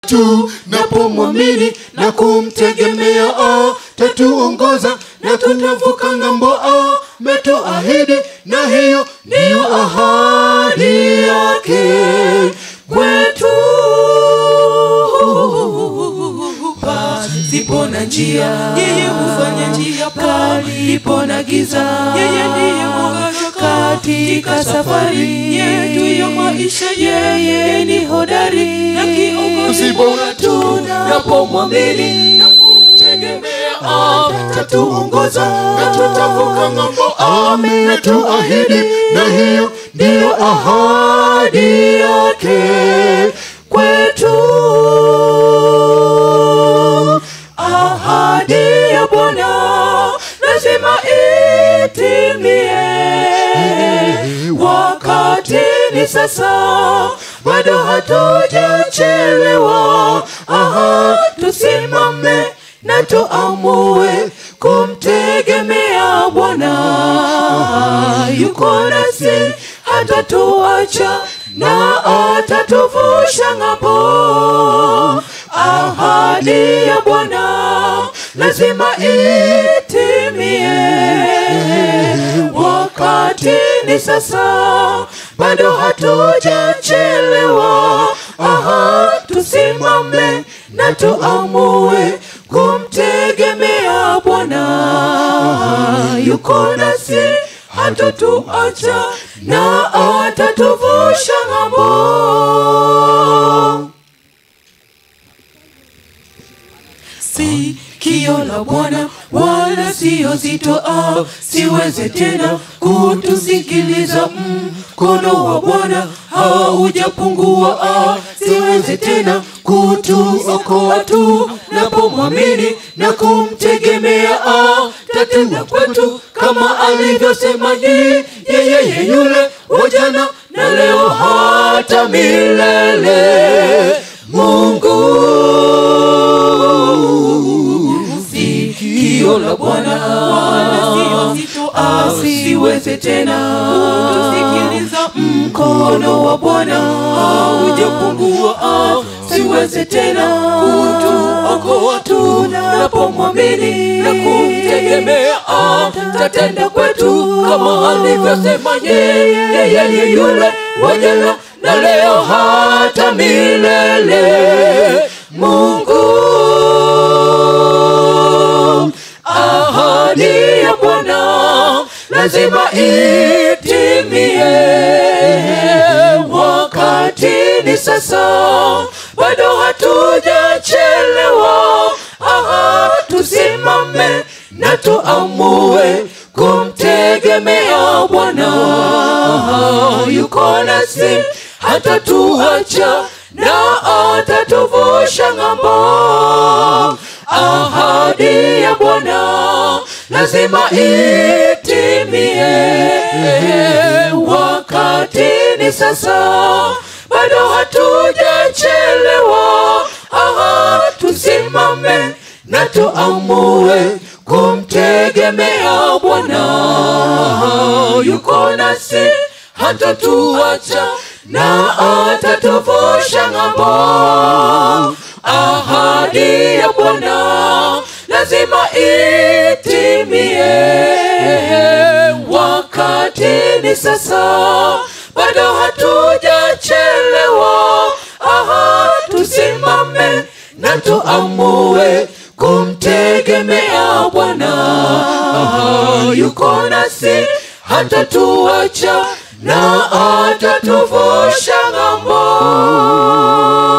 tunapomwamini na kumtegemea tatuongoza na tunavuka ng'ambo metuahidi na hiyo ndiyo ahadi yake kwetu zipo na njia yeye hufanya njia palipo na giza yeye ndiye mwangaza katika safari yetu ya maisha yeye ni hodari na kiongozi bora tunapomwamini na kumtegemea tatuongoza na tutavuka ng'ambo ametuahidi na hiyo ndiyo ahadi yake kwetu ahadi ya bwana lazima itimie wakati ni sasa bado hatujachelewa aha tusimame na tuamue kumtegemea bwana yuko nasi hatatuacha na atatuvusha ng'ambo ahadi ya bwana lazima itimie wakati ni sasa bado hatujachelewa aha tusimame na tuamue kumtegemea bwana yuko nasi hatatuacha na atatuvusha ng'ambo sikio la Bwana wala sio zito, ah, siweze tena kutusikiliza. Mkono wa Bwana haujapungua, ah, siweze tena kutuokoa tu napomwamini na kumtegemea, ah, tatenda kwetu kama alivyosema ni yeye yule wa jana na leo hata milele. Mungu sikio la Bwana asiweze tena kutusikiliza. Mkono wa Bwana haujapungua, siweze tena kutuokoa tunapomwamini na kumtegemea. Tatenda kwetu kama alivyosema yeye yule wa jana na leo hata milele. Mungu ahadi ya Bwana lazima itimie, wakati ni sasa, bado hatujachelewa. Aha, tusimame na tuamue kumtegemea Bwana, yuko nasi hatatuacha na atatuvusha ng'ambo. Ahadi ya Bwana lazima itimie, wakati ni sasa, bado hatujachelewa. Aha, tusimame na tuamue kumtegemea Bwana, yuko nasi hatatuacha na atatuvusha ng'ambo. Ahadi ya Bwana lazima itimie, wakati ni sasa, bado hatujachelewa. Aha, tusimame na tuamue kumtegemea Bwana, yuko nasi hatatuacha na atatuvusha ng'ambo.